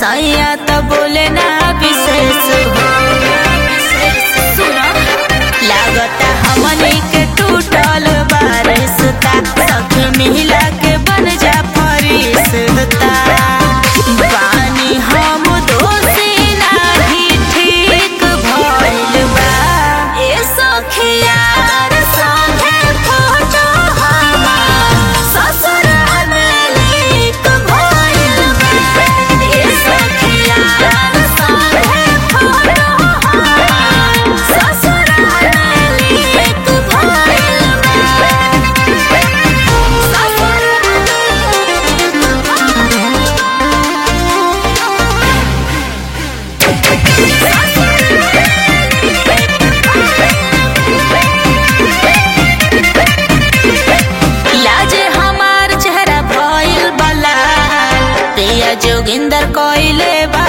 सैया तो बोले ना विशेष हो सुनो लागता हमनी के टूटल बारिशता सखी मिला के बन जा फरिश्ता पानी हम दोषी नाही ठीक भइल बा ए सखिया संगे फोटो हमार ससुराल में लीक भइल बा ए सखिया संगे फोटो हमार ससुराल में लीक भइल लाजे हमार चेहरा भइल बला पिया जोगिंदर कोइले बा